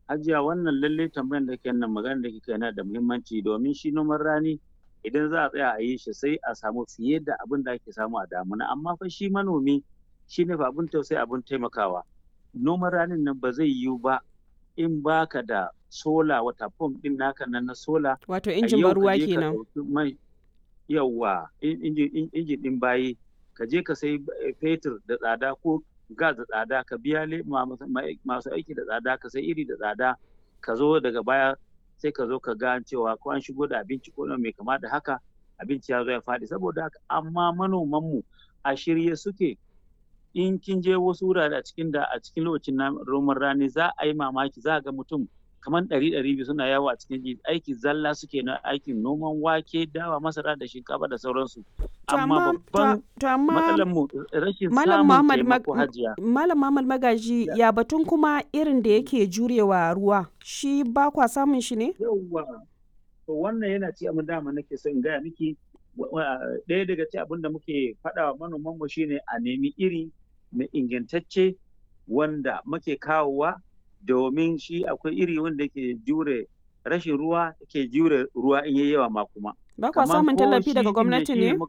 Hajiya wannan lalle tambayan da ke nan magana da kike yana da muhimmanci domin shi noman rani idan za a tsaya a yi shi sai a samu fiye da abin da ake samu a damuna amma fa shi manomi shi ne fa abin tausayi abin taimakawa noman ranin nan ba zai yiwu ba in baka da sola wata pump din naka nan na sola Wato injin ban ruwa ka kenan. ɗauki mai yawwa injin injin din bayi ka je ka sai fetur da tsada ko gas da tsada ka biya le- ma- ma- masu aiki da tsada ka sai iri da tsada ka zo daga baya sai ka zo ka ga cewa ko an shigo da abinci ko mai kama da haka abinci ya zo ya faɗi saboda haka amma manomanmu a shirye suke in kin je wasu wurare a cikin da a cikin lokacin na- noman rani za a yi mamaki za a ga mutum kamar ɗari ɗari biyu suna yawo a cikin ji aiki zalla suke na aikin noman wake dawa masara da shinkafa da sauransu To amma amma babban to, to amma matsalar mu rashin Malam samun Muhammad Mag- taimako hajiya Malam Muhammad Magaji ya batun kuma irin da yake jurewa ruwa shi ba kwa samun shi ne? yawwa to wannan yana ci abin dama nake so in gaya miki wa- wa- ɗaya daga ci abin da muke faɗa wa manoman mu shine a nemi iri mai ingantacce wanda muke kawowa domin shi akwai iri wanda ke jure rashin ruwa ke jure ruwa in yayi yawa ma kuma Ba kwa Kaman samun ko tallafi shi daga ɗin gwamnati shine ne? muka-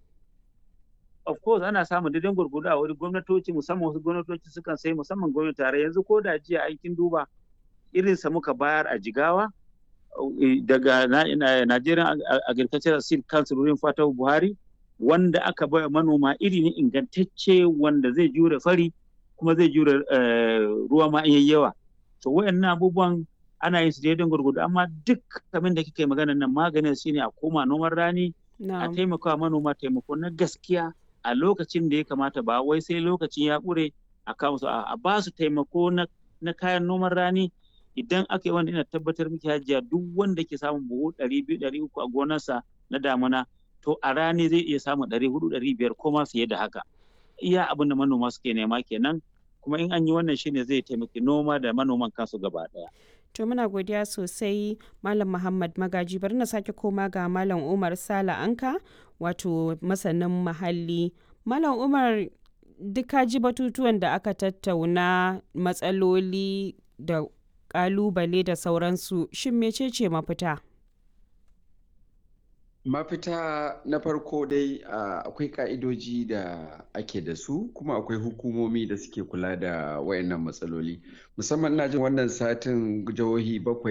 of course ana samun daidan gurgudu a wani gwamnatoci musamman wasu gwamnatoci sukan sai musamman gwamnati tare yanzu ko da jiya aikin duba irinsa muka bayar a jigawa eh, daga na- na- Nigerian Ag- Ag- Agricultural Seed Council wurin Fatahu Buhari wanda aka baya manoma iri ne ingantacce wanda zai jure fari kuma zai jure eh, ruwa ma in yayi yawa to wayannan abubuwan ana yin su daidan gurgudu amma duk abin da kike magana nan maganin shine a koma noman rani a Na'am. taimaka wa manoma taimako na gaskiya a lokacin da ya kamata ba wai sai lokacin ya ƙure a kawo su a a ba su taimako na, na kayan noman rani idan aka yi wanda ina tabbatar miki hajiya duk wanda ke samun buhu ɗari biyu ɗari uku a gonarsa na damuna to a rani zai iya samun ɗari hudu ɗari biyar ko ma fiye da haka iya abin da manoma suke nema kenan kuma in an yi wannan shine zai taimaki noma da manoman kansu gaba ɗaya. To muna godiya sosai Malam Muhammad Magaji bari na sake koma ga Malam Umar Sala Anka wato masanin muhalli. Malam Umar duk ka ji batutuwan da aka tattauna matsaloli da kalubale da sauransu shin mecece mafita? Mafita na farko dai a, akwai ka'idoji da ake da su kuma akwai hukumomi da suke kula da wayannan matsaloli. Musamman ina jin wannan satin jihohi bakwai